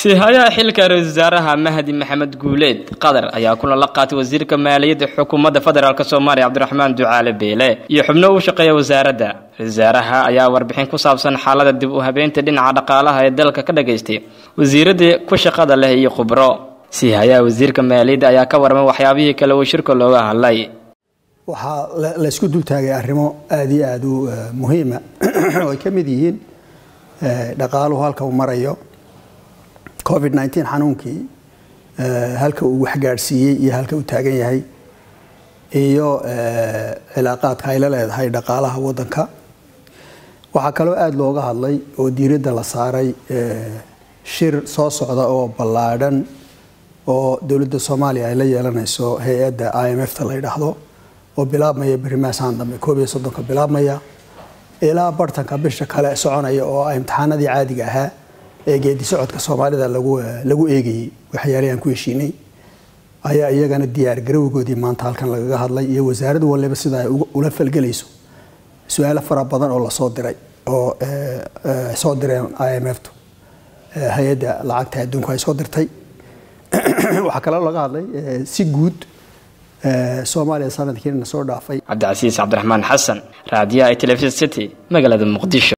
siihayaha xilka ra-isul wasaaraha mahdi maxamed guuleed qatar ayaa kulan la qaatay wasiirka maaliyadda xukuumadda federaalk soomaaliya cabdiraxmaan ducaale beele iyo xubno u shaqeeya wasaaradda ra-isul wasaaraha ayaa warbixin ku saabsan xaalada dib u habeynta dhinaca dhaqaalaha ee dalka ka dhagaystay wasiiradii ku shaqada leh iyo khubro siihayaha wasiirka maaliyadda ayaa ka warmay waxyaabihii kale uu shirka looga hadlay waxaa laysku dultaagay arrimo aada iyo aada u muhiima oo ay ka mid yihiin dhaqaaluhu halka uu marayo covid nneteen xanuunkii halka uu waxgaadhsiiyey iyo halka uu taagan yahay iyo cilaaqaadka ay la leedahay dhaqaalaha waddanka waxaa kaloo aada looga hadlay oo diiradda la saaray shir soo socda oo ballaadhan oo dowladda soomaaliya ay la yeelanayso hay-adda i m f ta la yidhaahdo oo bilaabmaya berimaasaan dambe koob iyo soddonka bilaabmaya ilaa bartanka bisha kale soconaya oo imtixaanadii caadiga ahaa ee geedi socodka soomaalida lagu eegayey waxyaalihii aan ku heshiinay ayaa iyagana diyaar garowgoodii maanta halkan lagaga hadlay iyo wasaarad waliba sida ay ula falgelayso su-aalo fara badan oo lasoo diray oo soo direen i m f tu hay-adda lacagta adduunku ay soo dirtay waxaa kaloo laga hadlay si guud soomaaliya sanadkiina soo dhaafay cabdicasiis cabdiraxmaan xasan raadiyaha telefisn city magaalada muqdisho